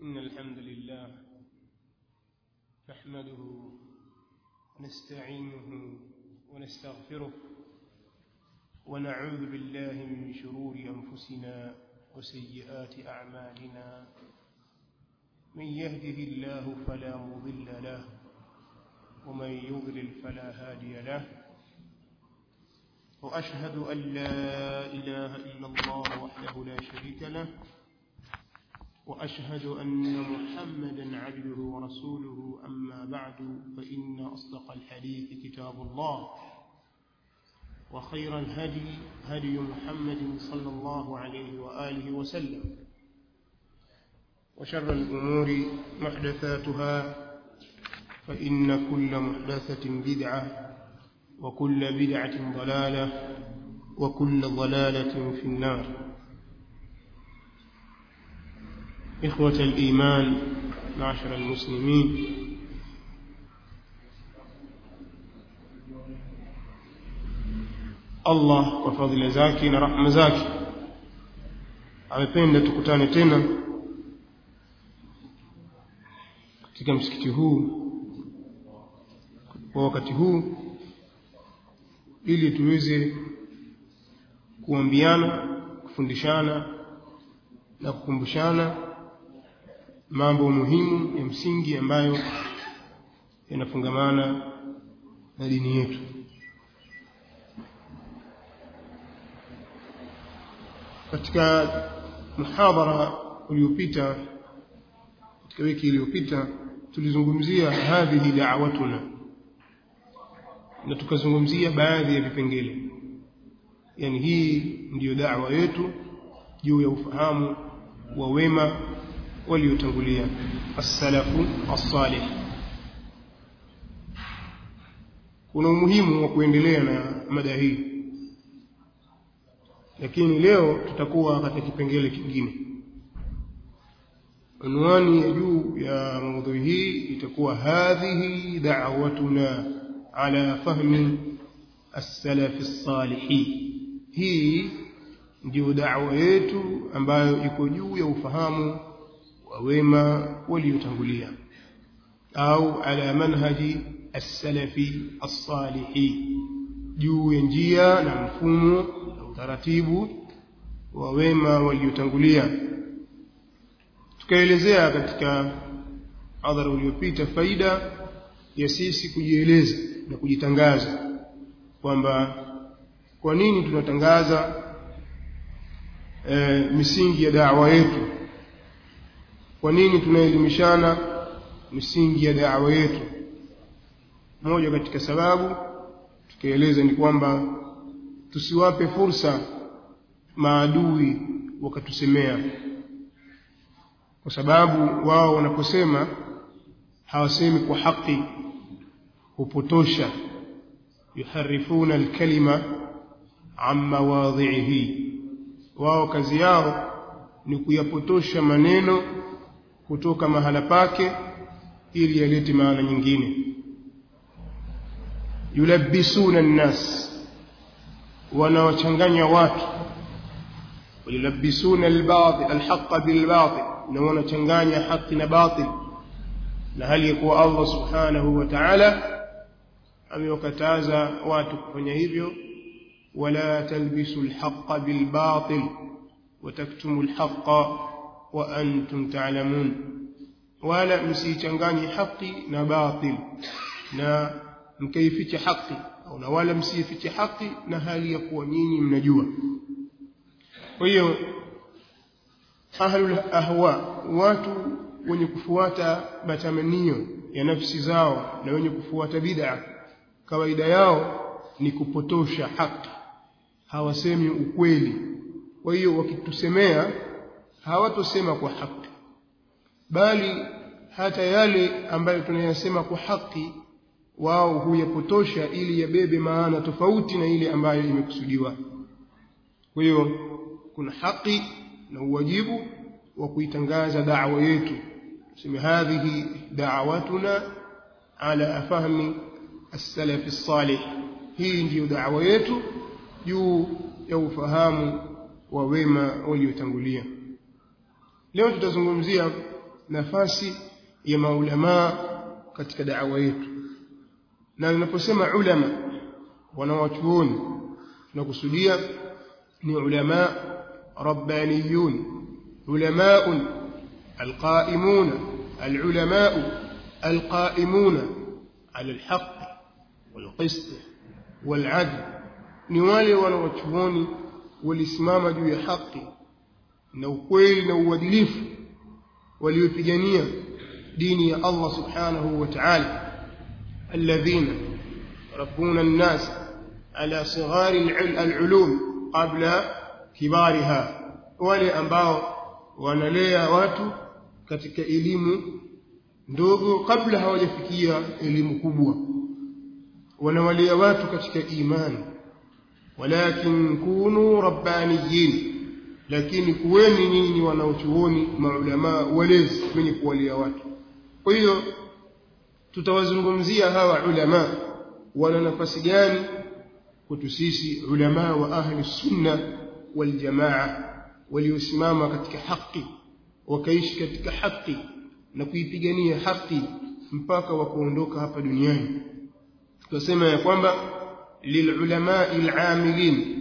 إن الحمد لله نحمده ونستعينه ونستغفره ونعوذ بالله من شرور أنفسنا وسيئات أعمالنا من يهده الله فلا مضل له ومن يضلل فلا هادي له وأشهد أن لا إله إلا الله وحده لا شريك له وأشهد أن محمدا عبده ورسوله أما بعد فإن أصدق الحديث كتاب الله وخير الهدي هدي محمد صلى الله عليه وآله وسلم وشر الأمور محدثاتها فإن كل محدثة بدعة وكل بدعة ضلالة وكل ضلالة في النار إخوة الإيمان معشر المسلمين Allah kwa fadhila zake na rahma zake amependa tukutane tena katika msikiti huu kwa wakati huu ili tuweze kuambiana kufundishana na kukumbushana mambo muhimu ya msingi ambayo yanafungamana na dini yetu katika muhadhara uliopita katika wiki iliyopita tulizungumzia hadhihi da'watuna na tukazungumzia baadhi ya vipengele yani hii ndiyo da'wa yetu juu ya ufahamu wa wema waliotangulia as-salafu as-salih kuna umuhimu wa kuendelea na mada hii lakini leo tutakuwa katika kipengele kingine unwani ya juu ya maudhui hii itakuwa hadhihi da'watuna ala fahmi as-salaf as-salih hii ndio da'wa yetu ambayo iko juu ya ufahamu wa wema waliotangulia au ala manhaji as-salafi as-salih juu ya njia na mfumo na utaratibu wa wema waliotangulia tukaelezea katika hadhara uliopita faida ya sisi kujieleza na kujitangaza kwamba kwa nini tunatangaza e, misingi ya da'wa yetu kwa nini tunaelimishana misingi ya da'wa yetu moja katika sababu tukaeleza ni kwamba tusiwape fursa maadui wakatusemea kwa sababu wao wanaposema hawasemi kwa haki hupotosha yuharifuna alkalima an mawadhihi wao kazi yao ni kuyapotosha maneno kutoka mahala pake ili yalete maana nyingine yulabbisuna nnas wanawachanganya watu yulabbisuna albatil alhaqa bilbatil na wanachanganya haki na batil na hali ya kuwa Allah subhanahu wa ta'ala amewakataza watu kufanya hivyo wala talbisu alhaqa bilbatil wataktumu alhaqa wa antum ta'lamun wala msichanganye haki na batil na mkaificha haki au na wala msifiche haki na hali ya kuwa nyinyi mnajua kwa hiyo ahlul ahwa watu wenye kufuata matamanio ya nafsi zao na wenye kufuata bid'a kawaida yao ni kupotosha haki hawasemi ukweli kwa hiyo wakitusemea hawatosema kwa haki bali hata yale ambayo tunayasema kwa haki wao huyapotosha ili yabebe maana tofauti na ile ambayo imekusudiwa kwa hiyo kuna haki na uwajibu wa kuitangaza da'wa yetu tuseme hadhihi da'watuna ala fahmi as-salaf as-salih hii ndiyo da'wa yetu juu ya ufahamu wa wema waliotangulia leo tutazungumzia nafasi ya maulamaa katika da'wa yetu na ninaposema ulama wanawachuoni tunakusudia ni ulama rabbaniyun ulamaun alqaimun العلماء القائمون على الحق والقسط والعدل ni wale wanawachuoni walisimama juu ya haki na ukweli na uadilifu waliopigania dini ya Allah subhanahu wa ta'ala alladhina rabbuna an-nas ala sighari al-ulum qabla kibariha wale ambao wanalea watu katika elimu ndogo kabla hawajafikia elimu kubwa wanawalea watu katika imani walakin kunu rabbaniyin lakini kuweni nyinyi wanaochuoni maulama walezi wenye kuwalia watu kwa hiyo tutawazungumzia hawa ulama wana nafasi gani kwetu sisi ulama wa ahli sunna wal jamaa waliosimama katika haki wakaishi katika haki na kuipigania haki mpaka wakuondoka hapa duniani tunasema ya kwamba للعلماء العاملين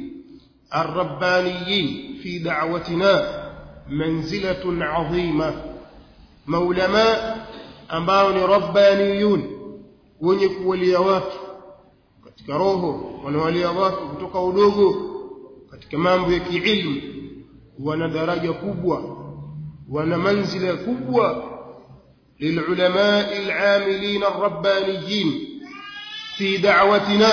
الربانيين في دعوتنا منزلة عظيمة مولما ambao ni rabbaniyun wenye kuwalia watu katika roho wanawalia watu kutoka udogo katika mambo ya kiilmu wana daraja kubwa wana manzila kubwa للعلماء العاملين الربانيين في دعوتنا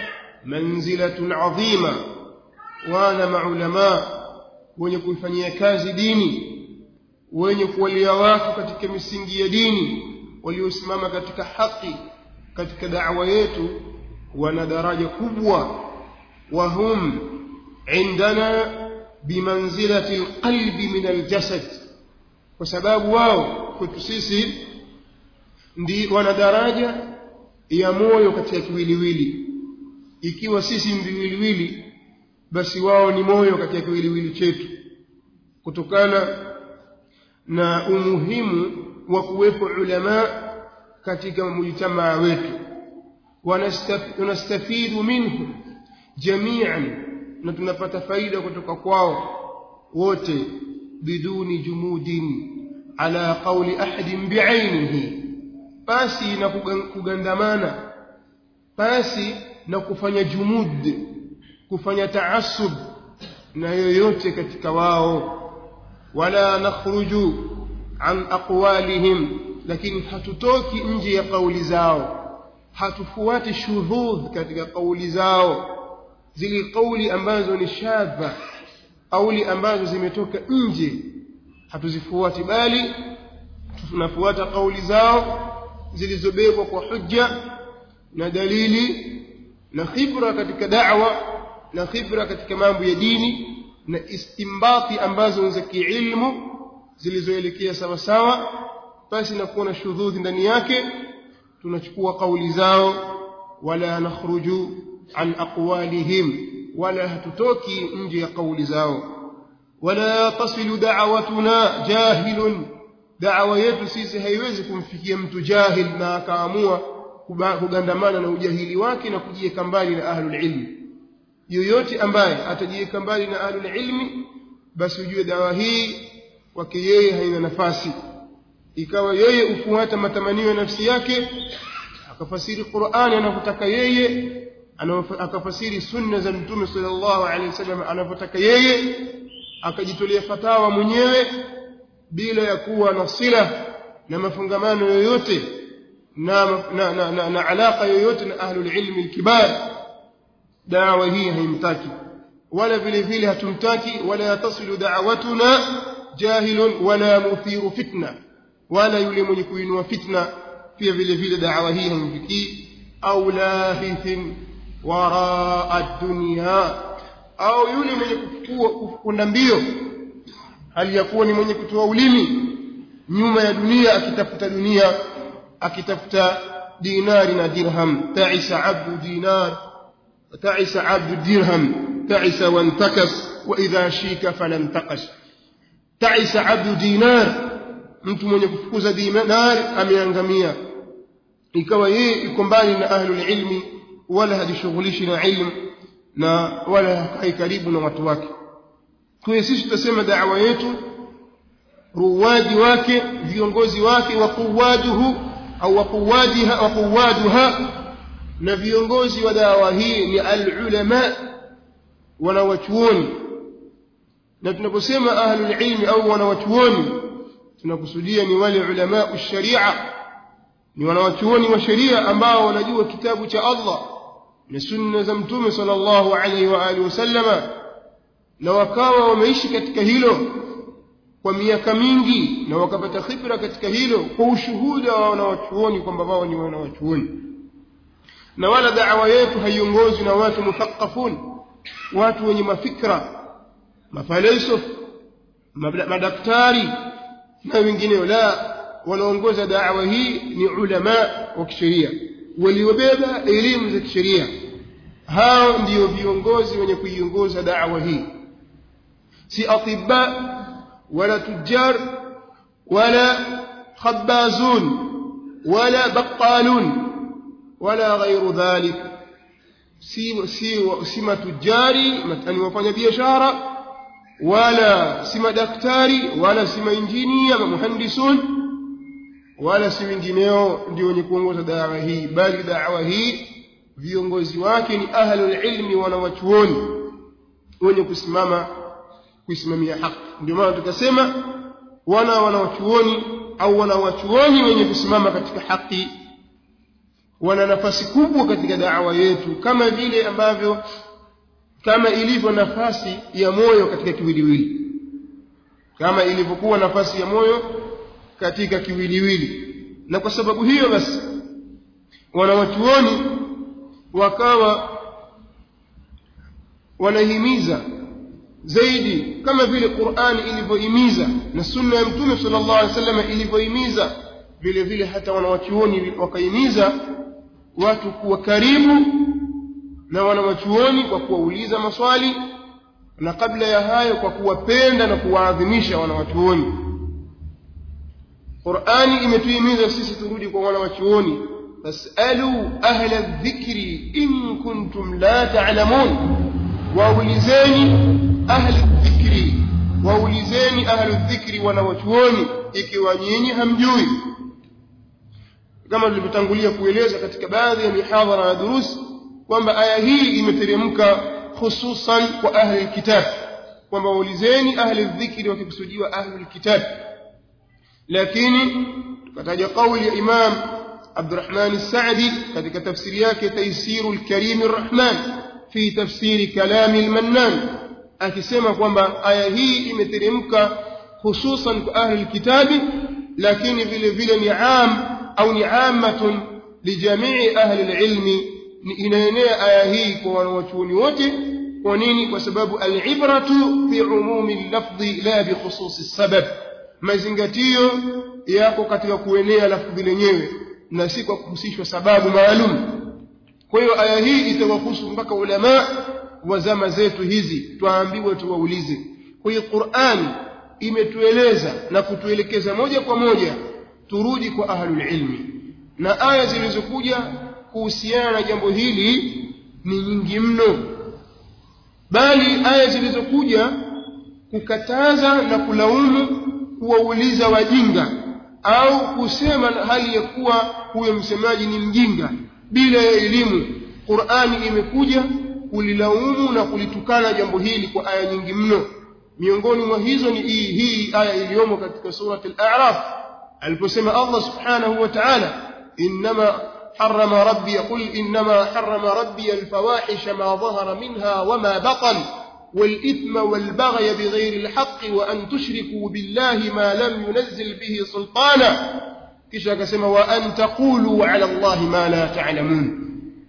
منزلة عظيمة وانا مع علماء wenye kuifanyia kazi dini wenye kuwalia watu katika misingi ya dini waliosimama katika haki katika da'wa yetu wana daraja kubwa wahum indana bimanzilati alqalbi min aljasad kwa sababu wao kwetu sisi ndi wana daraja ya moyo katika kiwiliwili ikiwa sisi mviwiliwili basi wao ni moyo katika kiwiliwili chetu kutokana na umuhimu wa kuwepo ulama katika mujtamaa wetu wanastafidu minhu jamian na tunapata faida kutoka kwao wote biduni jumudin ala qawli ahadin bi'ainihi basi na kugandamana basi na kufanya jumud kufanya taasub na yoyote katika wao wala nakhruju an aqwalihim lakini hatutoki nje ya kauli zao hatufuati shudhudh katika kauli zao zile kauli ambazo ni shadha kauli ambazo zimetoka nje hatuzifuati bali tunafuata kauli zao zilizobebwa kwa hujja na dalili na khibra katika da'wa na khibra katika mambo ya dini na istimbati ambazo za kiilmu zilizoelekea sawa sawa basi na kuona shudhudhi ndani yake tunachukua kauli zao wala nakhruju an aqwalihim wala hatutoki nje ya kauli zao wala tasilu da'watuna jahilun da'wa yetu sisi haiwezi kumfikia mtu jahil na akaamua kugandamana na ujahili wake na kujiweka mbali na ahlul ilmi yoyote ambaye atajiweka mbali na ahlul ilmi basi ujue dawa hii kwake yeye haina nafasi ikawa yeye ufuata matamanio ya nafsi yake akafasiri Qur'ani anavyotaka yeye akafasiri sunna za mtume sallallahu alaihi wasallam anavyotaka yeye akajitolea fatawa mwenyewe bila ya kuwa na sila na mafungamano yoyote na, na, na, na, na alaka yoyote na ahlul ilmi alkibar dawa hii haimtaki wala vile vile hatumtaki wala yatasilu da'watuna jahilun wala muthiru fitna wala yule mwenye kuinua fitna pia vile vile dawa hii haimfikii au lahithin waraa dunya au yule mwenye kufukunda mbio hali ya kuwa ni mwenye kutoa ulimi nyuma ya dunia akitafuta dunia akitafuta dinari na dirham ta'isa abdu dinar ta'isa abdu dirham ta'isa wantakas wa idha shika falam taqash ta'isa abdu dinar mtu mwenye kufukuza dinar ameangamia ikawa yeye iko mbali na ahlul ilmi wala hajishughulishi na ilmu na wala hakai karibu na watu wake kwa hiyo sisi tutasema da'wa yetu ruwaji wake viongozi wake waquwaduhu au waquwadiha waquwaduha na viongozi wa dawa hii ni alulama wanawachuoni na tunaposema ahlul ilmi au wanawachuoni tunakusudia ni wale ulama sharia ni wanawachuoni wa sheria ambao wanajua kitabu cha Allah na sunna za mtume sallallahu alaihi wa alihi wasallama na wakawa wameishi katika hilo kwa miaka mingi na wakapata khibra katika hilo kwa ushuhuda wa wanawachuoni kwamba wao ni wanawachuoni na wala da'wa yetu haiongozwi na watu muthaqafun watu wenye mafikra mafalsafa madaktari na wengineo la wanaongoza da'wa hii ni ulama wa kisheria waliobeba elimu za kisheria hao ndio viongozi wenye kuiongoza da'wa hii si atibba wala tujar wala khabbazun wala baqalun wala ghairu dhalik si si si matujari matani wafanya biashara wala si madaktari wala si mainjinia muhandisun wala si wengineo ndio wenye kuongoza dawa hii bali dawa hii viongozi wake ni ahlul ilmi wanawachuoni wenye kusimama kuisimamia haki ndio maana tukasema wana wanawachuoni au wanawachuoni wenye kusimama katika haki wana nafasi kubwa katika da'wa yetu kama vile ambavyo kama ilivyo nafasi ya moyo katika kiwiliwili kama ilivyokuwa nafasi ya moyo katika kiwiliwili na kwa sababu hiyo basi wanawachuoni wakawa wanahimiza zaidi kama vile Qur'ani ilivyohimiza na sunna ya Mtume sallallahu alaihi wasallam ilivyohimiza vile vile hata wanawachuoni wakahimiza watu kuwa karibu na wanawachuoni kwa kuwauliza maswali na kabla ya hayo kwa kuwapenda na kuwaadhimisha wanawachuoni Qur'ani imetuhimiza sisi turudi kwa wanawachuoni fasalu ahla dhikri in kuntum la ta'lamun waulizeni ahli dhikri waulizeni ahli dhikri wanawachuoni ikiwa nyinyi hamjui kama tulivyotangulia kueleza katika baadhi ya mihadhara na durusi kwamba aya hii imeteremka hususan kwa ahli kitab kwamba waulizeni ahli dhikri wakikusudiwa ahli kitab lakini tukataja kauli ya imam Abdurrahman As-Sa'di katika tafsiri yake Taysirul Karim Ar-Rahman fi tafsiri kalami al-Mannan akisema kwamba aya hii imeteremka hususan kwa ahli kitabi lakini vile vile ni am au ni ammatun lijamii ahli al-ilmi inaenea aya hii kwa wanawachuoni wote kwa nini kwa sababu al-ibratu bi umumi al-lafdhi la bi khususi sabab mazingatio yako katika kuenea lafdhi lenyewe na si kwa kuhusishwa sababu maalum kwa hiyo aya hii itawahusu mpaka ulama wa zama zetu hizi twaambiwa tuwaulize kwa hiyo Qur'an imetueleza na kutuelekeza moja kwa moja turudi kwa ahlul ilmi na aya zilizokuja kuhusiana na jambo hili ni nyingi mno bali aya zilizokuja kukataza na kulaumu kuwauliza wajinga au kusema hali ya kuwa huyo msemaji ni mjinga bila ya elimu Qur'ani imekuja kulilaumu na kulitukana jambo hili kwa aya nyingi mno miongoni mwa hizo ni hii hii aya iliyomo katika surat al-a'raf aliposema Allah subhanahu wa ta'ala inma حرم ربي قل إنما حرم ربي الفواحش ما ظهر منها وما بطن والإثم والبغي بغير الحق وأن تشركوا بالله ما لم ينزل به سلطانا kisha akasema wa an taqulu ala allahi ma la ta'lamun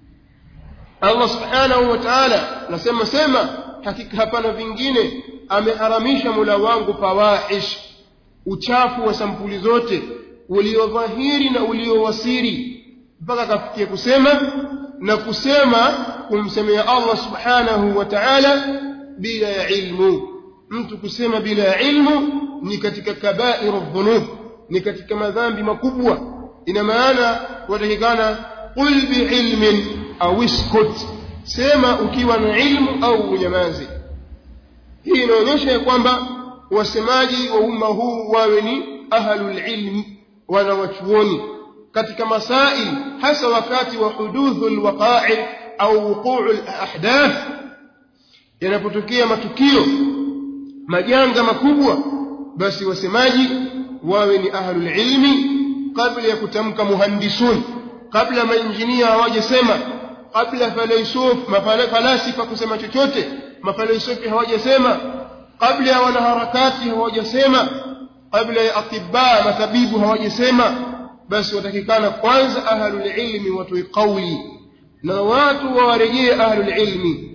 Allah subhanahu wa ta'ala nasema sema hakika hapana vingine ameharamisha mula wangu fawahish uchafu wa sampuli zote uliodhahiri na uliowasiri mpaka kafikia kusema na kusema kumsemea Allah subhanahu wa ta'ala bila ya ilmu mtu kusema bila ya ilmu ni katika kabairu dhunub ni katika madhambi makubwa ina maana watakikana qul biilmin au iskut sema ukiwa na ilmu au unyamaze hii inaonyesha ya kwamba wasemaji wa umma huu wawe ni ahlul ilmi wanawachuoni katika masail hasa wakati wa huduthu alwaqa'i au wuqu'u alahdath yanapotokea matukio majanga makubwa basi wasemaji wawe ni ahlul ilmi kabla ya kutamka muhandisun kabla mainjinia hawajasema kabla falaisuf mafalasifa kusema chochote mafalasifi hawajasema kabla ya wanaharakati hawajasema kabla ya atibaa matabibu hawajasema basi watakikana kwanza ahlul ilmi watoe kauli na watu wawarejee ahlul ilmi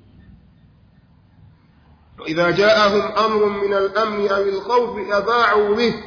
وإذا جاءهم أمر من الأمن أو الخوف أذاعوا به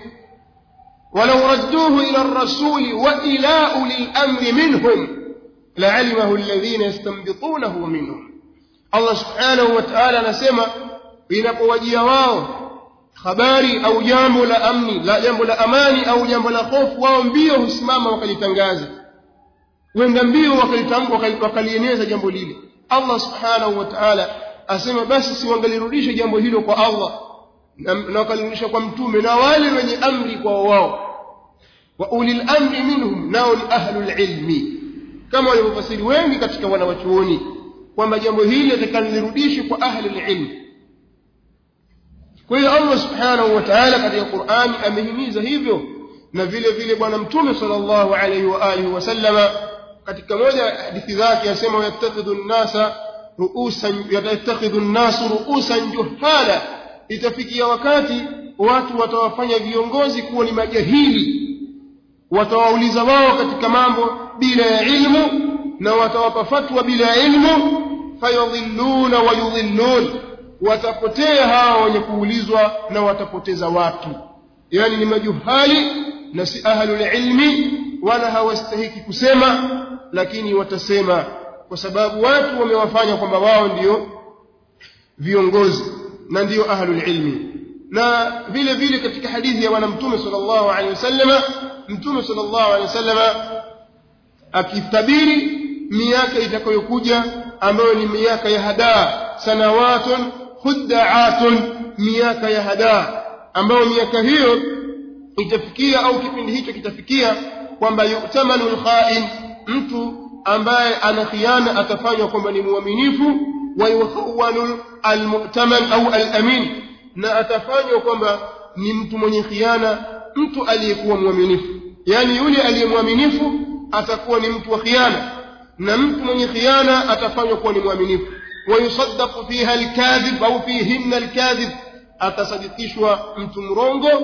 ولو ردوه إلى الرسول وإلى أولي الأمر منهم لعلمه الذين يستنبطونه منهم الله سبحانه وتعالى نسمى inapowajia wao habari au jambo la amni la jambo la amani au jambo la hofu wao mbio husimama wakalitangaza wenda mbio wakalieneza jambo lile allah subhanahu wa taala asema basi siwangalirudishe jambo hilo kwa allah na wakalirudisha kwa mtume na wale wenye amri kwa wao wa ulil amri minhum nao ni ahlul ilmi kama walivyofasiri wengi katika wanawachuoni kwamba jambo hili litakalirudishwe kwa ahlul ilmi kwa hiyo Allah subhanahu wa ta'ala katika Qur'ani amehimiza hivyo na vile vile bwana mtume sallallahu alayhi wa alihi wasallama katika moja ya hadithi zake asema yattakhidhu an-nasa ru'usan yattakhidhu an-nasu ru'usan juhala itafikia wakati watu watawafanya viongozi kuwa ni majahili watawauliza wao katika mambo bila ya ilmu na watawapa fatwa bila ya ilmu fayadhilluna wa yudhillun watapotea hawa wenye kuulizwa na watapoteza watu yani ni majuhali na si ahlul ilmi wala hawastahiki kusema lakini watasema kwa sababu watu wamewafanya kwamba wao ndio viongozi na ndio ahlul ilmi na vile vile katika hadithi ya bwana mtume sallallahu alaihi wasallama mtume sallallahu alaihi wasallama akitabiri miaka itakayokuja ambayo ni miaka ya hadaa sanawatun khuddaatun miaka ya hadaa ambayo miaka hiyo itafikia au kipindi hicho kitafikia kwamba yu'tamanu al-kha'in mtu ambaye ana khiana atafanywa kwamba ni muaminifu wa yukhawwanu al-mu'taman au al-amin na atafanywa kwamba ni mtu mwenye khiana mtu aliyekuwa mwaminifu yani yule aliyemwaminifu atakuwa ni mtu wa khiana na mtu mwenye khiana atafanywa kuwa ni mwaminifu ويصدق فيها الكاذب أو فيهن الكاذب أتصدقشوا أنتم رونغو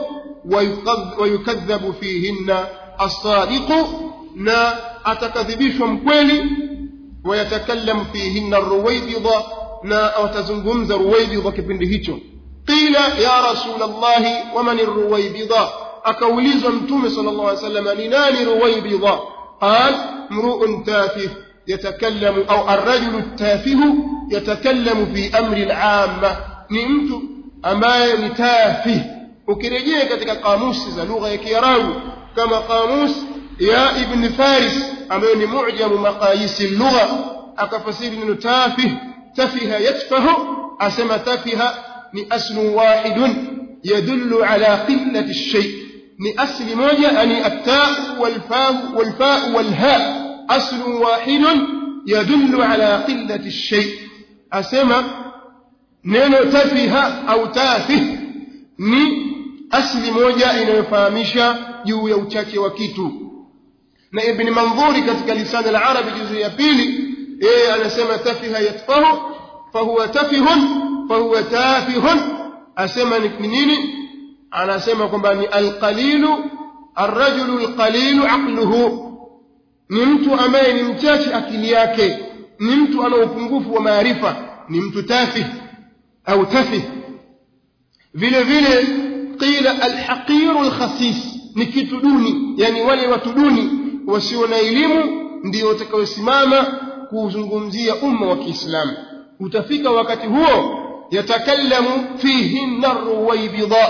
ويكذب فيهن الصادق نا أتكذبشوا مكويلي ويتكلم فيهن الرويبضة نا أتزنغمز رويبضة كبندهيتو قيل يا رسول الله ومن الرويبضة أكوليز أنتم صلى الله عليه وسلم لنان رويبضة قال امرؤ تافه يتكلم أو الرجل التافه يتكلم في أمر العامة نمت أما نتافه ukirejea katika kamusi za lugha ya kiarabu kama kamus ya ibn faris ambayo ni mujamu maqayisi lugha akafasiri neno tafih tafiha yatfahu asema tafiha ni aslu wahidun yadullu ala qillati ash-shay ni asli moja ani at-ta wal-fa wal-fa wal-ha أصل واحد يدل على قلة الشيء أسمى نينو تفه أو تافه ni asli moja inayofahamisha juu ya uchache wa kitu na ibn mandhuri katika lisani al-arabi juzu ya pili yeye anasema tafiha yatfahu fahuwa tafihun fahuwa tafihun asema ni nini anasema kwamba ni alqalilu arrajulu alqalilu aqluhu ni mtu ambaye ni mchache akili yake ni mtu ana upungufu wa maarifa ni mtu tafih au tafih vile vile qila alhaqiru alkhasis ni kitu duni yani wale watu duni wasio na elimu ndio watakaosimama kuuzungumzia umma wa Kiislamu utafika wakati huo yatakallamu fihi ruwaybida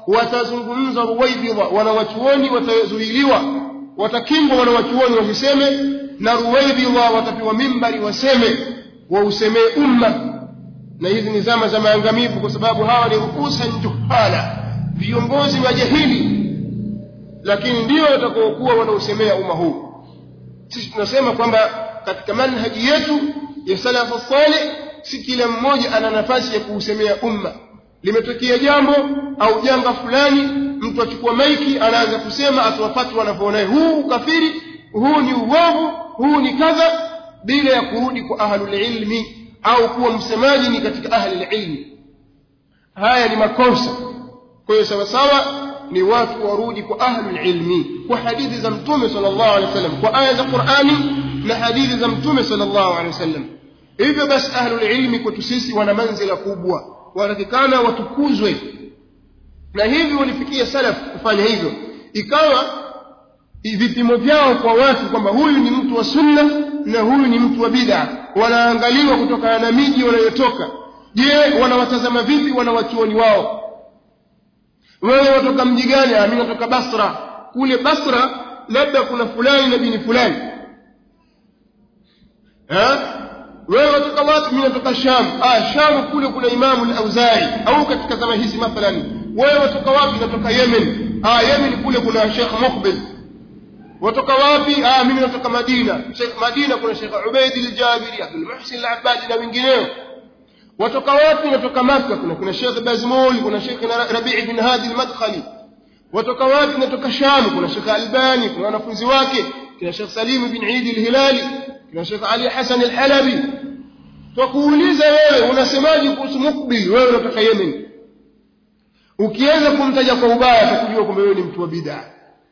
watazungumza ruwaibidha wanawachuoni watazuiliwa watakingwa wanawachuoni wasiseme na ruwaibidha watapewa mimbari waseme wausemee umma na hizi ni zama za maangamivu kwa sababu hawa ni ruusa juhala viongozi majahili lakini ndio watakaokuwa wanausemea umma huu sisi tunasema kwamba katika manhaji yetu ya salafu salih si kila mmoja ana nafasi ya kuusemea umma limetokea jambo au janga fulani mtu achukua maiki anaanza kusema atuwafatu wanavyoona huu ukafiri huu ni uovu huu ni kadha bila ya kurudi kwa ahlulilmi au kuwa msemaji ni katika ahlulilmi haya ni makosa kwa hiyo sawasawa ni watu warudi kwa ahlulilmi kwa hadithi za mtume sallallahu alaihi wasallam kwa aya za qurani na hadithi za mtume sallallahu alaihi wasallam hivyo basi ahlulilmi kwetu sisi wana manzila kubwa wanatakikana watukuzwe na hivi walifikia salaf kufanya hivyo ikawa vipimo vyao kwa watu kwamba huyu ni mtu wa sunna na huyu ni mtu wa bid'a wanaangaliwa kutokana na miji wanayotoka je wanawatazama vipi wanawachuoni wao wewe watoka mji gani mimi natoka basra kule basra labda kuna fulani na bini fulani eh wewe watoka wapi mimi natoka sham ah sham kule kuna imamu al-auzai au katika zama hizi mathalan wewe watoka wapi natoka yemen ah yemen kule kuna sheikh muqbil watoka wapi ah mimi natoka madina sheikh madina kuna sheikh ubaid al-jabiri abdul muhsin al-abbadi na wengineo watoka wapi natoka makka kuna kuna sheikh bazmul kuna sheikh rabi' bin hadi al-madkhali watoka wapi natoka sham kuna sheikh albani kuna wanafunzi wake kuna sheikh salim bin eid al-hilali kuna Sheikh Ali Hassan al-Halabi tukuuliza wewe unasemaje kuhusu mukbil wewe unatoka Yemen ukianza kumtaja kwa ubaya tukujua kwamba wewe ni mtu wa bid'a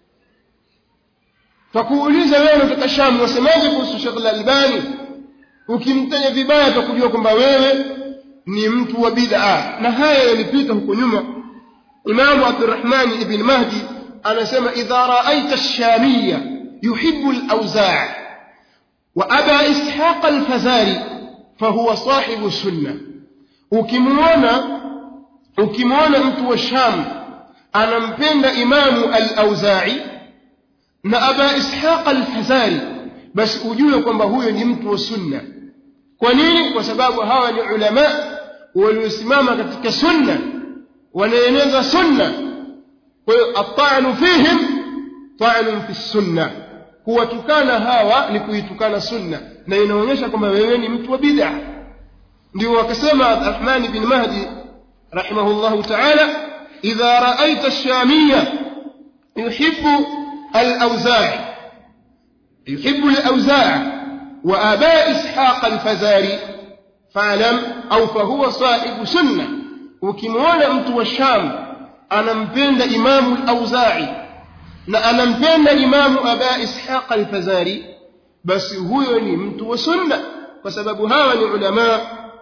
tukuuliza wewe unatoka Sham unasemaje kuhusu Sheikh al-Albani ukimtaja vibaya tukujua kwamba wewe ni mtu wa bid'a na haya yalipita huko nyuma Imam Abdurrahman ibn Mahdi anasema idha ra'aita ash-shamiyya yuhibbu al-awza' وأبا إسحاق الفزاري فهو صاحب السنة ukimwona ukimwona mtu wa sham anampenda imamu al-auzai na aba ishaq al-fazari basi ujue kwamba huyo ni mtu wa sunna kwa nini kwa sababu hawa ni ulama waliosimama katika sunna wanaeneza sunna kwa hiyo atanu fihim ta'nun fi sunna kuwatukana hawa ni kuitukana sunna na inaonyesha kwamba wewe ni mtu wa bid'a ndio wakasema Rahman bin Mahdi rahimahullah ta'ala idha ra'aita ash-shamiyya yuhibbu al-awza'i yuhibbu al-awza'i wa aba ishaq al-fazari fa'lam au fahuwa sahibu sunna ukimwona mtu wa sham anampenda imamu al-awza'i na anampenda imamu aba ishaq al-fazari basi huyo ni mtu wa sunna kwa sababu hawa ni ulama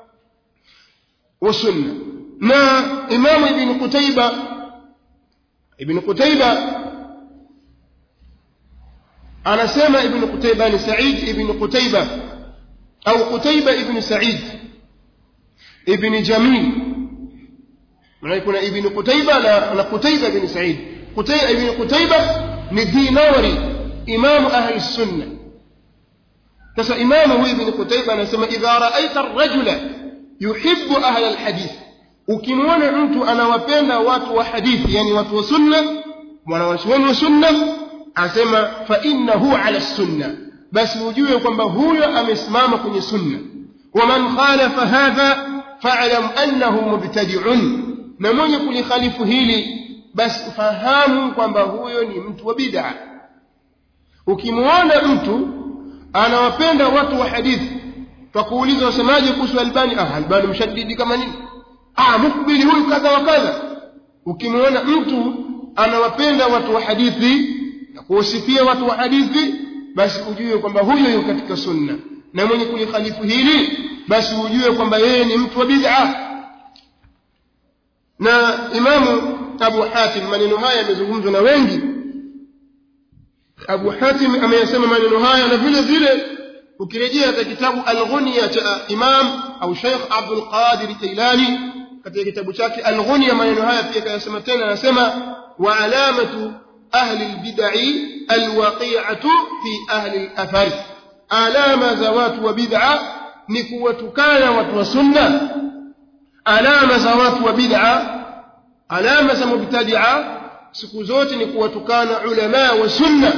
wa sunna na imamu ibn qutayba ibn qutayba anasema ibn qutayba ni sa'id ibn qutayba au qutayba ibn sa'id ibn jamil maana kuna ibn qutayba na, na qutayba ibn sa'id qutayba ibn qutayba ni dinawari imamu ahli sunna sasa imamu huyu ibn qutayba anasema idha ra'aita ar-rajula yuhibbu ahla al-hadith ukimwona mtu anawapenda watu wa hadithi yani watu wa sunna mwanawachuoni wa sunna asema fa innahu ala sunna basi ujue kwamba huyo amesimama kwenye sunna waman khalafa hadha fa'lam annahu mubtadi'un na mwenye kulikhalifu hili basi fahamu kwamba huyo ni mtu wa bid'a ukimwona mtu anawapenda watu wa hadithi twakuuliza wasemaje kuhusu albani ah albani mshaddidi kama nini ah mukbili huyu kadha wa kadha ukimwona mtu anawapenda watu wa hadithi na kuwasifia watu wa hadithi basi ujue kwamba huyo yuko katika sunna na mwenye kulikhalifu hili basi ujue kwamba yeye ni mtu wa bid'a na imamu abu hatim maneno haya yamezungumzwa na wengi abu hatim ameyasema maneno haya na vile vile ukirejea katika kitabu al-ghunya cha imam au sheikh abdul qadir jailani katika kitabu chake Al-Ghunya maneno haya pia kayasema tena anasema wa alamatu ahli al-bid'i al-waqi'atu fi ahli al-athar alama za watu wa bid'a ni kuwatukana watu wa sunna alama za watu wa bid'a alama za mubtadi'a siku zote ni kuwatukana ulama wa sunna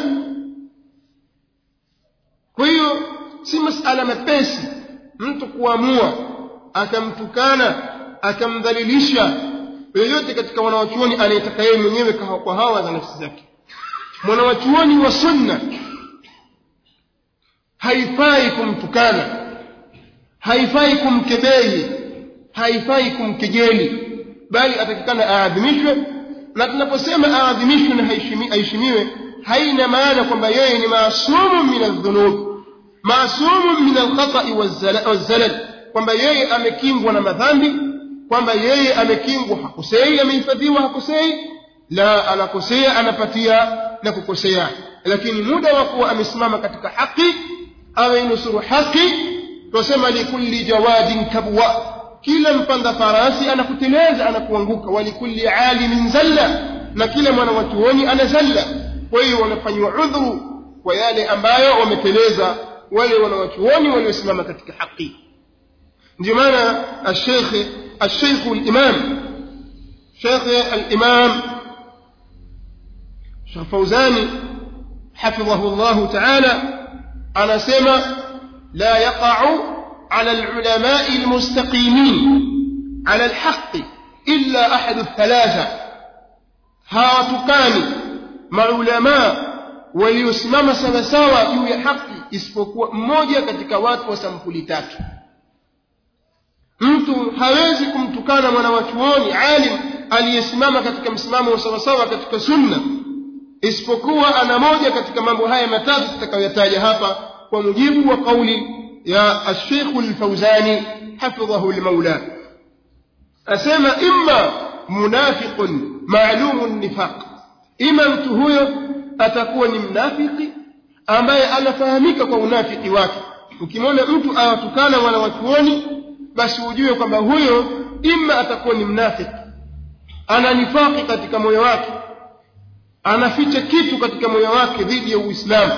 kwa hiyo si masala mepesi mtu kuamua akamtukana akamdhalilisha yoyote katika wanawachuoni anayetaka yeye mwenyewe kwa hawa za nafsi zake mwanawachuoni wa sunna haifai kumtukana haifai kumkebehi haifai kumkejeli bali atakikana aadhimishwe na tunaposema aadhimishwe na aheshimiwe haina maana kwamba yeye ni maasumu min aldhunub maasumu min alkhata'i wazzalal kwamba yeye amekingwa na madhambi kwamba yeye amekingwa hakosei amehifadhiwa hakosei la anakosea anapatia na kukosea lakini muda wa kuwa amesimama katika haki ameinusuru haki twasema likulli jawadin kabwa kila mpanda farasi anakuteleza anakuanguka walikulli alimin zalla na kila mwana wa chuoni ana zalla kwa hiyo wanafanywa udhuru kwa yale ambayo wameteleza wale wanawachuoni waliosimama katika haki ndio maana الشيخ الشيخ الإمام شيخ الإمام شيخ فوزاني حفظه الله تعالى أنا سمع لا يقع على العلماء المستقيمين على الحق إلا أحد الثلاثة هاتكان مع علماء waliosimama sawasawa juu ya haki isipokuwa mmoja katika watu wa sampuli tatu mtu hawezi kumtukana mwanawachuoni alim aliyesimama katika msimamo wa sawasawa katika sunna isipokuwa ana moja katika mambo haya matatu tutakayoyataja hapa kwa mujibu wa kauli ya الشيخ الفوزاني حفظه المولى أسمى إما منافق معلوم النفاق إما mtu huyo atakuwa ni mnafiki ambaye anafahamika kwa unafiki wake ukimwona mtu awatukana wanawachuoni basi ujue kwamba huyo ima atakuwa ni mnafiki ana nifaki katika moyo wake anaficha kitu katika moyo wake dhidi ya uislamu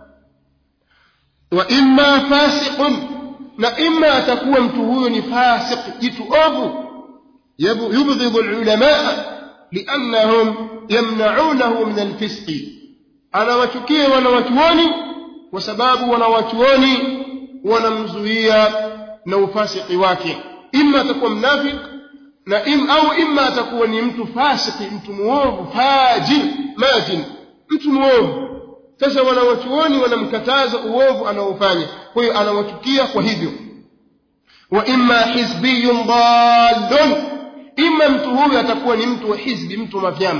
wa imma fasiqun na imma atakuwa mtu huyo ni fasiq jitu ovu yubghidhu alulamaa liannahum yamnaunahu min alfisqi anawachukia wanawachuoni kwa sababu wanawachuoni wanamzuia na ufasiki wake imma atakuwa mnafik na im, au imma atakuwa ni mtu fasiki mtu muovu fajir majin mtu muovu sasa wanawachuoni wanamkataza uovu anaofanya kwa hiyo anawachukia kwa hivyo wa imma hizbiyun dallun imma mtu huyu atakuwa ni mtu wa hizbi mtu wa mavyama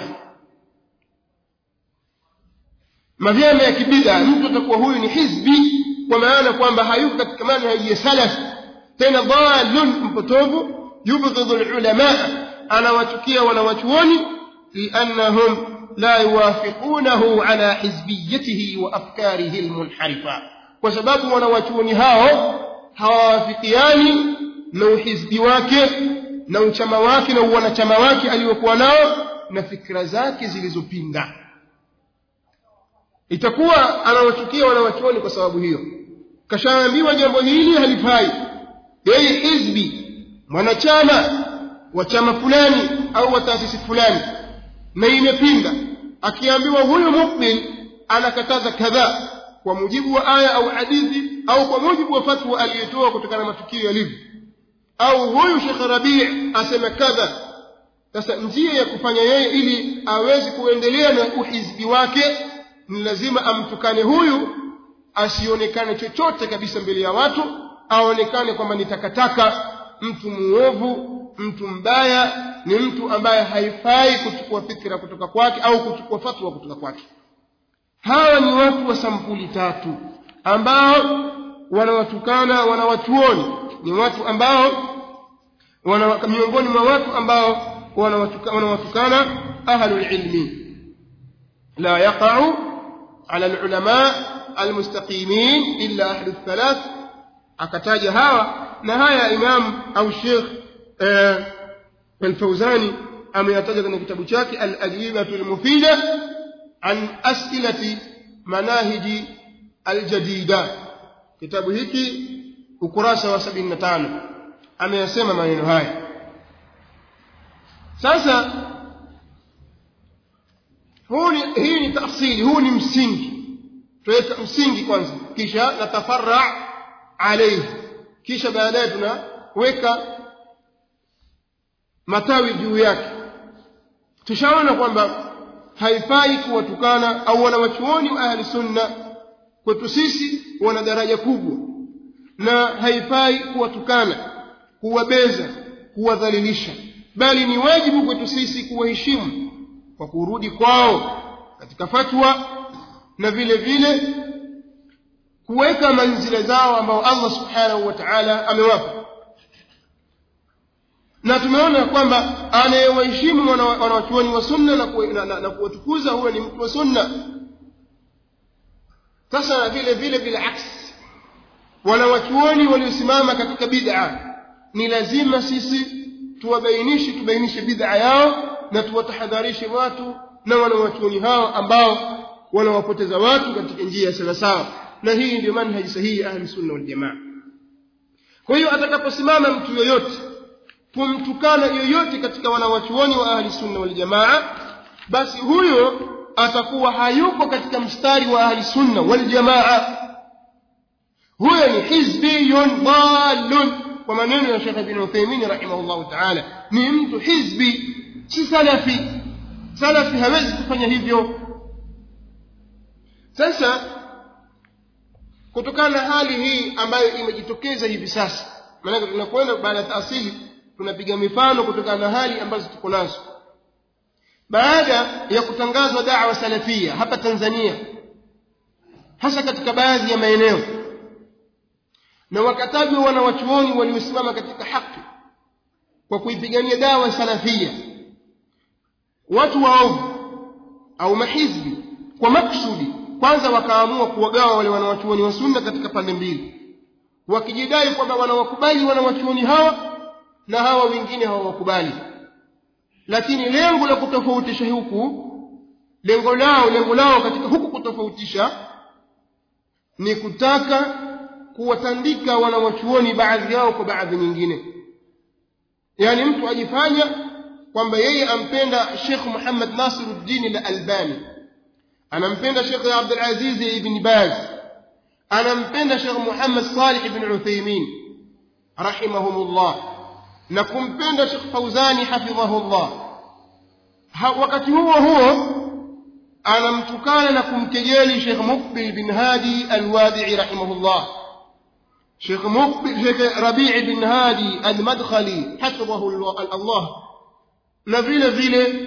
mavyama ya kibida mtu atakuwa huyu ni hizbi kwa maana kwamba hayuko katika manhaji ya salaf tena dhalun mpotovu yubghidhu alulama anawachukia wanawachuoni liannahum la yuwafiqunahu ala hizbiyatihi wa afkarihi almunharifa kwa sababu wanawachuoni hao hawawafikiani na uhizbi wake na uchama wake na uwanachama wake aliyokuwa nao na fikra zake zilizopinda itakuwa anawachukia wanawachuoni kwa sababu hiyo kashaambiwa jambo hili halifai yeye hizbi mwanachama wa chama fulani au wa taasisi fulani na imepinda akiambiwa huyu mukbil anakataza kadhaa kwa mujibu wa aya au hadithi au kwa mujibu wa fatwa aliyotoa kutokana na matukio yalivyo au huyu Sheikh Rabi' asema kadha sasa njia ya kufanya yeye ili awezi kuendelea na uhizbi wake ni lazima amtukane huyu asionekane chochote kabisa mbele ya watu aonekane kwamba ni takataka mtu muovu mtu mbaya ni mtu ambaye haifai kuchukua fikra kutoka kwake au kuchukua fatwa kutoka kwake hawa ni watu wa sampuli tatu ambao wanawatukana wanawachuoni ni watu ambao wana miongoni mwa watu ambao wanawatukana ahlul ilmi la yaqa'u ala alulama almustaqimin illa ahlu thalath akataja hawa na haya imam au sheikh alfauzani ameyataja kwenye kitabu chake al-ajwibatu al-mufida an as'ilati manahiji al-jadida kitabu hiki ukurasa wa 75 ameyasema maneno haya sasa huu ni hii ni tafsiri huu ni msingi tuweka msingi kwanza kisha natafarra alayhi kisha baadaye tunaweka matawi juu yake tushaona kwamba haifai kuwatukana au wanawachuoni wa ahli sunna kwetu sisi wana daraja kubwa na haifai kuwatukana kuwabeza kuwadhalilisha bali ni wajibu kwetu sisi kuwaheshimu kwa kurudi kwao katika fatwa na vile vile kuweka manzila zao ambao Allah subhanahu wa ta'ala amewapa na tumeona kwamba anayewaheshimu wanawachuoni wa sunna na, na, na, na kuwatukuza huyo ni mtu wa sunna sasa na vile vile bilaks wanawachuoni waliosimama katika bid'a ni lazima sisi tuwabainishe tubainishe bid'a yao na tuwatahadharishe watu na wanawachuoni hao ambao wanawapoteza watu katika njia ya sawasawa na hii ndio manhaji sahihi ya ahli sunna wal jamaa kwa hiyo atakaposimama mtu yoyote kumtukana yoyote katika wanawachuoni wa ahli sunna wal jamaa basi huyo atakuwa hayuko katika mstari wa ahli sunna wal jamaa huyo ni hizbiyun dhalun kwa maneno ya Sheikh Ibn Uthaymeen rahimahullah ta'ala ni mtu hizbi si salafi salafi hawezi kufanya hivyo sasa kutokana na hali hii ambayo imejitokeza hivi sasa maana tunakwenda baada ya taasili tunapiga mifano kutokana na hali ambazo tuko nazo baada ya kutangazwa da'wa salafia hapa Tanzania hasa katika baadhi ya maeneo na wakatajwa wanawachuoni waliosimama katika haki kwa kuipigania dawa salafia watu waovu au mahizbi kwa maksudi kwanza wakaamua kuwagawa wale wanawachuoni wa sunna katika pande mbili wakijidai kwamba wanawakubali wanawachuoni hawa na hawa wengine hawawakubali lakini lengo la kutofautisha huku lengo lao lengo lao katika huku kutofautisha ni kutaka kuwatandika wanawachuoni baadhi yao kwa baadhi nyingine yani mtu ajifanya kwamba yeye ampenda Sheikh Muhammad Nasiruddin al-Albani anampenda Sheikh Abdul Aziz ibn Baz anampenda Sheikh Muhammad Salih ibn Uthaymeen rahimahumullah na kumpenda Sheikh Fauzani hafidhahullah wakati huo huo anamtukana na kumkejeli Sheikh Muqbil bin Hadi al-Wadi'i rahimahullah Sheikh Muqbil Sheikh Rabi' bin Hadi al-Madkhali hafidhahu Allah na vile vile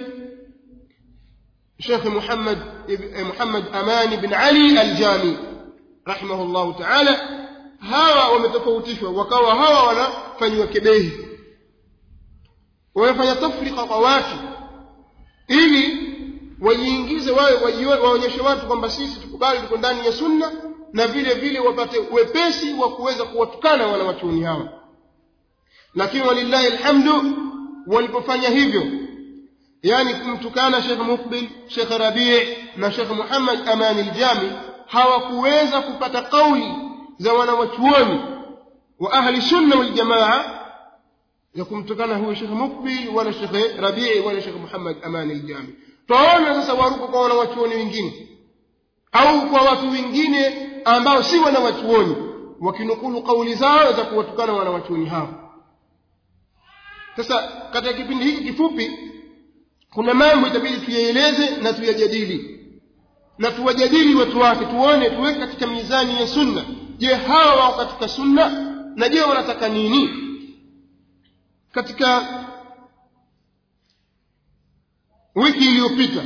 Sheikh Muhammad Muhammad Amani bin Ali al-Jami rahimahullah ta'ala hawa wametofautishwa wakawa hawa wanafanywa kebehi wamefanya tafrika kwa watu ili wajiingize wawe waonyeshe watu kwamba sisi tukubali tuko ndani ya sunna na vile vile wapate wepesi wa kuweza kuwatukana wanawachuoni hawa lakini walillahi alhamdu walipofanya hivyo yani kumtukana Sheikh Mukbil Sheikh Rabi' na Sheikh Muhammad Amani al-Jami hawakuweza kupata kauli za wanawachuoni wa ahli sunna wal jamaa ya kumtukana huyo Sheikh Mukbil wala Sheikh Rabi' wala Sheikh Muhammad Amani al-Jami tunaona sasa waruko kwa wanawachuoni wengine au kwa watu wengine ambao si wanawachuoni wakinukulu kauli zao za kuwatukana wanawachuoni hao sasa katika kipindi hiki kifupi kuna mambo itabidi tuyaeleze na tuyajadili na tuwajadili watu wake tuone tuweke katika mizani ya sunna je hawa wao katika sunna na je wanataka nini katika wiki iliyopita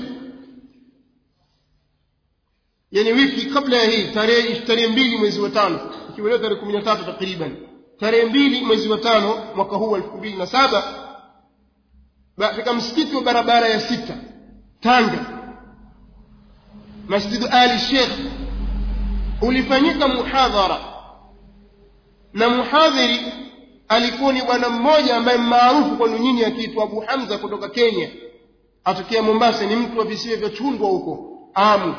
yani wiki kabla ya hii tarehe tarehe mbili mwezi wa tano ikiwa leo tarehe kumi na tatu takriban tarehe mbili mwezi wa tano mwaka huu elfu mbili na saba katika msikiti wa barabara ya sita Tanga Masjid Ali Sheikh ulifanyika muhadhara na muhadhiri alikuwa ni bwana mmoja ambaye maarufu kwenu nyinyi akiitwa abu hamza kutoka kenya atokea mombasa ni mtu wa visiwa vya chundwa huko amu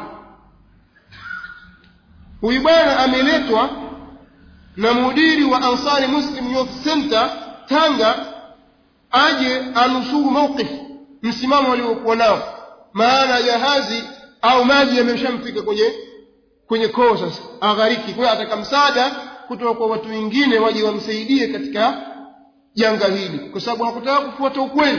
huyu bwana ameletwa na mudiri wa ansari muslim youth center tanga aje anusuru mawqif msimamo waliokuwa nao maana jahazi au maji yameshamfika kwenye kwenye koo sasa aghariki kwa hiyo ataka msaada kutoka kwa watu wengine waje wamsaidie katika janga hili kwa sababu hakutaka kufuata ukweli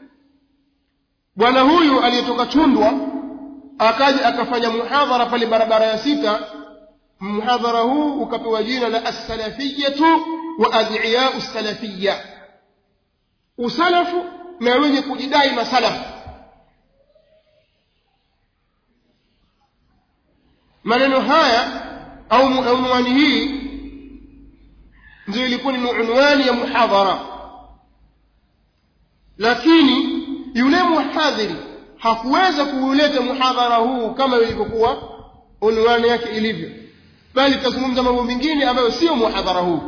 bwana huyu aliyetoka chundwa akaja akafanya muhadhara pale barabara ya sita muhadhara huu ukapewa jina la assalafiyatu wa adiyau salafiya usalafu na wenye kujidai masalafu maneno haya au unwani hii ndio ilikuwa ni unwani ya muhadhara lakini yule muhadhiri hakuweza kuuleta muhadhara huu kama ilivyokuwa unwani yake ilivyo bali tazungumza mambo mengine ambayo sio muhadhara huu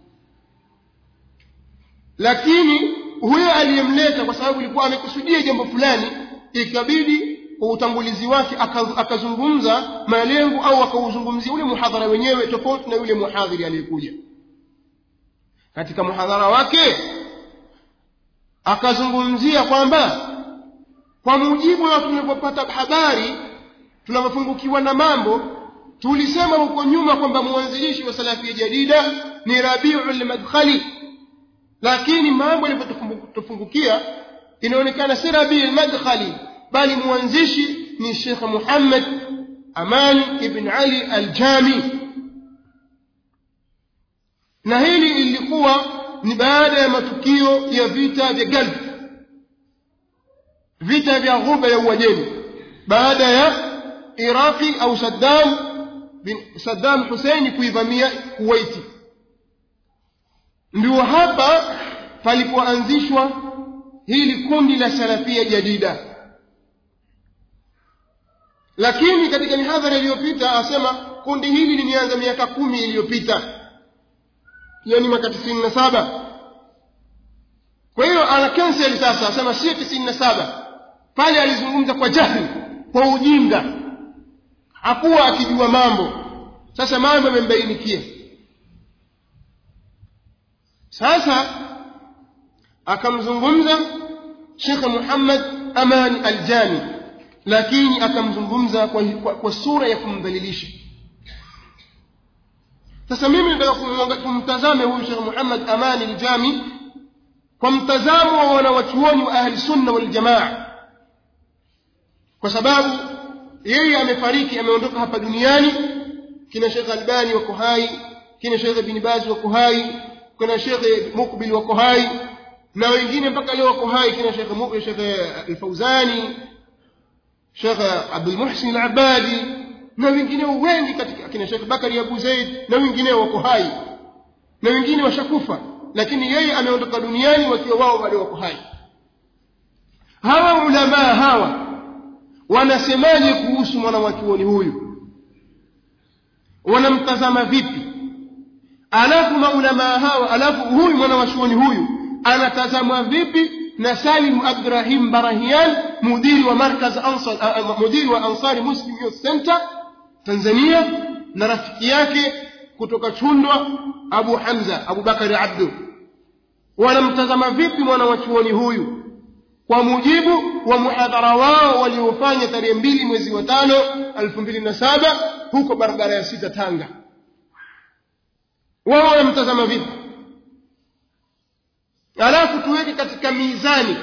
lakini huyo aliyemleta kwa sababu ilikuwa amekusudia jambo fulani ikabidi kwa utangulizi wake akazungumza malengo au akauzungumzia ule muhadhara wenyewe tofauti na yule muhadhiri aliyekuja katika muhadhara wake akazungumzia kwamba kwa mujibu wa tunavyopata habari tunavyofungukiwa na mambo tulisema huko nyuma kwamba mwanzilishi wa salafia jadida ni rabiul madkhali lakini mambo yalivyotufungukia inaonekana si rabiul madkhali bali mwanzishi ni Sheikh Muhammad Aman ibn Ali al-Jami na hili lilikuwa ni baada ya matukio ya vita vya Gulf vita vya ghuba ya Uajemi baada ya Iraqi au Saddam bin Saddam Hussein kuivamia Kuwaiti ndio hapa palipoanzishwa hili kundi la salafia jadida lakini katika mihadhara iliyopita asema kundi hili limeanza miaka kumi iliyopita yani mwaka tisini na saba kwa hiyo ana cancel sasa asema sio tisini na saba pale alizungumza kwa jahli kwa ujinga hakuwa akijua mambo sasa mambo yamembainikia sasa akamzungumza shekhe muhammad amani aljani lakini akamzungumza kwa, kwa, kwa sura ya kumdhalilisha sasa mimi nataka kumtazame huyu shekhe muhammad amani aljami kwa mtazamo wa wanawachuoni wa ahli sunna waljamaa kwa sababu yeye amefariki ameondoka hapa duniani kina shekhe albani wako hai kina shekhe bin bazi wako hai kuna shekhe mukbil wako hai na wengine mpaka leo wako hai kina shekhe shekhe alfauzani shekhe abdul muhsin al-abadi na wengineo wengi katika kina shekhe bakari abu zaid na wengineo wako hai na wengine washakufa lakini yeye ameondoka duniani wakiwa wao bado wako hai hawa ulamaa hawa wanasemaje kuhusu mwanawachuoni huyu wanamtazama vipi alafu maulamaa hawa alafu huyu mwanawachuoni huyu anatazamwa vipi na Salim Abdurrahim Barahian mudiri wa markaz ansar uh, mudiri wa Ansari Muslim Youth Center Tanzania na rafiki yake kutoka Chundwa Abu Hamza Abu Bakari Abdu wanamtazama vipi mwanawachuoni huyu kwa mujibu wa muhadhara wao waliofanya tarehe mbili mwezi wa tano elfu mbili na saba huko barabara ya sita Tanga wao wanamtazama vipi alafu tuweke katika mizani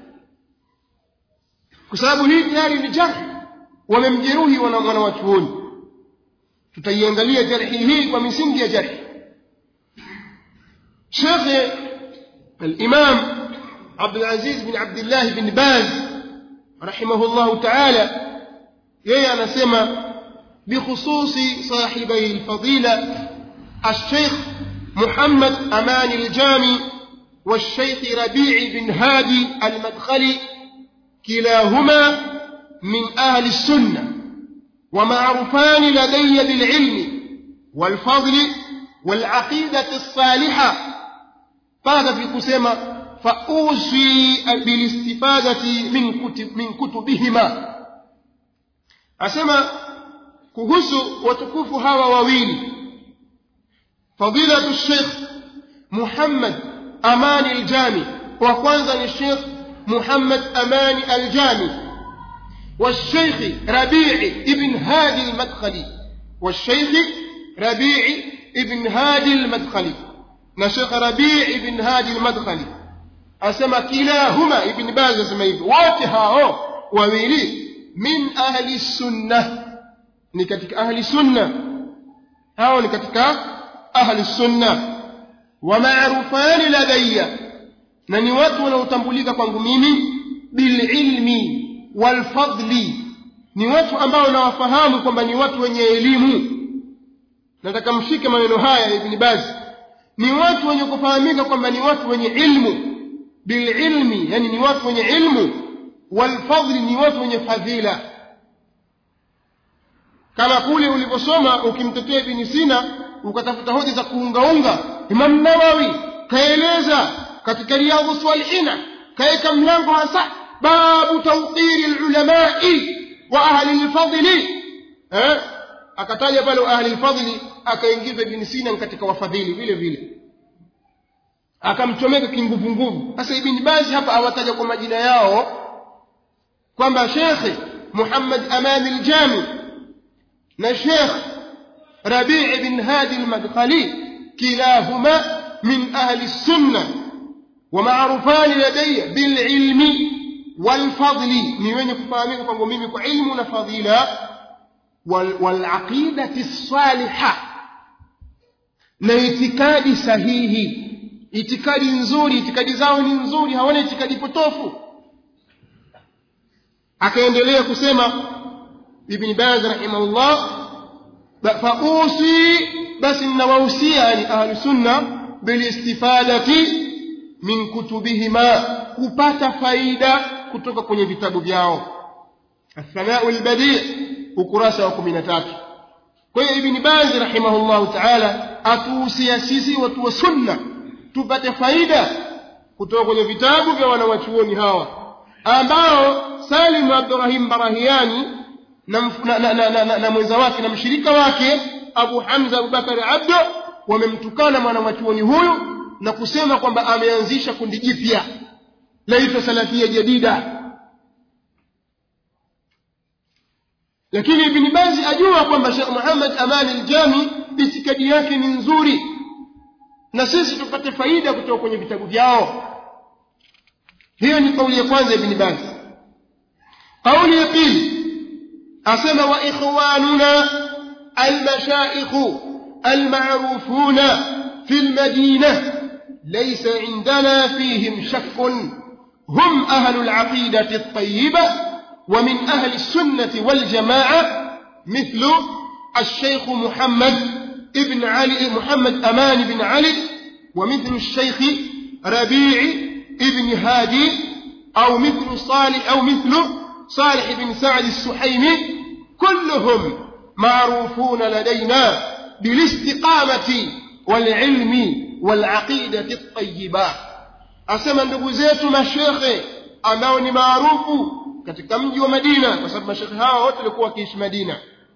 kwa sababu hii tayari ni jarhi wamemjeruhi wanawachuoni tutaiangalia jarhi hii kwa misingi ya jarhi shekhe الإمام عبد العزيز بن عبد الله بن باز رحمه الله تعالى يي أنا سمى بخصوص صاحبي الفضيلة الشيخ محمد أمان الجامي والشيخ ربيع بن هادي المدخلي كلاهما من أهل السنة ومعروفان لدي بالعلم والفضل والعقيدة الصالحة mpaka katika kusema fausi bilistifadati min, kutub, min kutubihima asema kuhusu watukufu hawa wawili fadilatu sheikh muhammad amani aljami wa kwanza ni sheikh muhammad amani aljami والشيخ ربيع ابن هادي المدخلي والشيخ ربيع ابن هادي المدخلي نشيخ ربيع ابن هادي المدخلي أسمى كلاهما ابن باز أسمى واتها وويلي من أهل السنة نكتك أهل السنة هاو نكتك أهل السنة ومعروفان لدي نني watu wanaotambulika kwangu mimi bililmi walfadli ni watu ambao nawafahamu kwamba ni watu wenye elimu nataka mshike maneno haya ya ibni baz ni watu wenye kufahamika kwamba ni watu wenye ilmu bililmi yani ni watu wenye ilmu walfadli ni watu wenye fadhila kama kule uliposoma ukimtetea ibni sina ukatafuta hoja za kuungaunga imam nawawi kaeleza katika riyadhu salihina kaeka mlango hasa babu tawqiri lulamai wa ahli lfadli eh? akataja pale ahli lfadli akaingiza ibni sina katika wafadhili vile vile akamchomeka kinguvunguvu sasa ibni bazi hapa awataja kwa majina yao kwamba shekhe muhammad amani ljami na shekh rabii bin hadi lmadkhali kilahuma min ahli lsunna ومعروفان لدي بالعلم والفضل ni wenye kufahamika kwangu mimi kwa ilmu na fadila walaqidati saliha na itikadi sahihi itikadi nzuri itikadi zao ni nzuri hawana itikadi potofu akaendelea kusema ibni baz rahimahullah fausi basi nnawahusia yani ahlu sunna bilistifadati min kutubihima kupata faida kutoka kwenye vitabu vyao athanau lbadii ukurasa wa kumi na tatu kwa hiyo ibni bazi rahimahullahu taala atuhusia sisi watu wa sunna tupate faida kutoka kwenye vitabu vya wanawachuoni hawa ambao salim abdurahim barahiani na, na, na, na, na, na, na mwenza wake na mshirika wake abu hamza abubakari abdo wamemtukana mwanawachuoni huyu na kusema kwamba ameanzisha kundi jipya laitwa salafia jadida lakini ibni bazi ajua kwamba shekh muhammad amani ljami itikadi yake ni nzuri na sisi tupate faida kutoka kwenye vitabu vyao hiyo ni kauli ya kwanza ibni bazi kauli ya pili asema wa ikhwanuna almashaikhu almarufuna في المدينة ليس عندنا فيهم شك هم أهل العقيدة الطيبة ومن أهل السنة والجماعة مثل الشيخ محمد ابن علي محمد أمان بن علي ومثل الشيخ ربيع ابن هادي أو مثل صالح أو مثل صالح بن سعد السحيمي كلهم معروفون لدينا بالاستقامة والعلم والعقيدة الطيبة asema ndugu zetu mashekhe ambao ni maarufu katika mji wa madina kwa sababu mashekhe hawa wote walikuwa wakiishi madina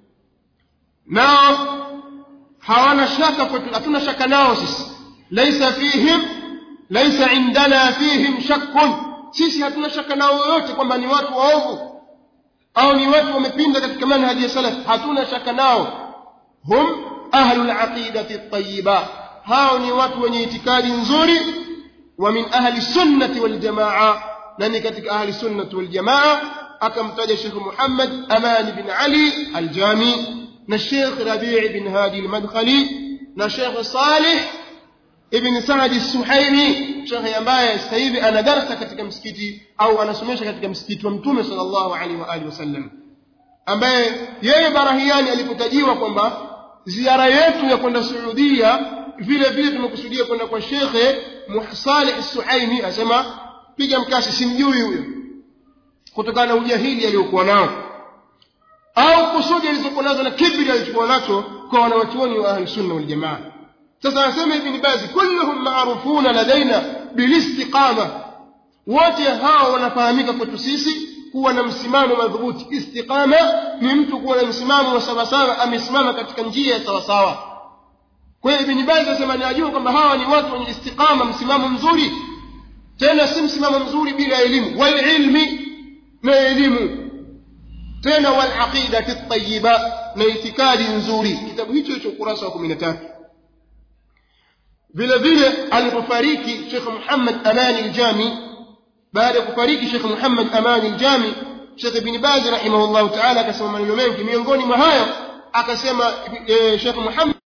nao hawana shaka kwetu hatuna shaka nao sisi laisa fihim laisa indana fihim shakkun sisi hatuna shaka nao yoyote kwamba ni watu waovu au ni watu wamepinda katika manhaji ya salaf hatuna shaka nao hum ahlu laqidati tayiba hao ni watu wenye itikadi nzuri wa min ahli sunnati waljamaa na ni katika ahli sunnati waljamaa akamtaja shekh muhammad amani bin ali aljami na shekh rabii bin hadi almadkhali na shekh salih ibn saadi suhaimi shekhe ambaye sasa hivi ana darsa katika msikiti au anasomesha katika msikiti wa mtume sallallahu alaihi wa alihi wasallam ambaye yeye barahiani alipotajiwa kwamba ziara yetu ya kwenda Saudia vile vile tumekusudia kwenda kwa Shekhe Saleh Suhaimi asema piga mkasi simjui huyo kutokana na ujahili aliyokuwa nao au kusudi alizokuwa nazo na kibri alichokuwa nacho kwa wanawachuoni wa ahli sunna wal jamaa sasa anasema ibn bazi kulluhum maarufuna ladaina bilistiqama wote hao wanafahamika kwetu sisi kuwa na msimamo madhubuti istiqama ni mtu kuwa na msimamo wa sawasawa amesimama katika njia ya sawasawa kwa hiyo ibn bazi anasema najua kwamba hawa ni watu wenye istiqama msimamo mzuri tena si msimamo mzuri bila elimu walilmi na elimu tena walaqidati tayiba na itikadi nzuri kitabu hicho hicho ukurasa wa kumi na tatu vile vile alipofariki shekh muhammad amani ljami baada ya kufariki shekh muhammad amani ljami shekh ibni bazi rahimahullahu taala akasema maneno mengi miongoni mwa hayo akasema shekh muhammad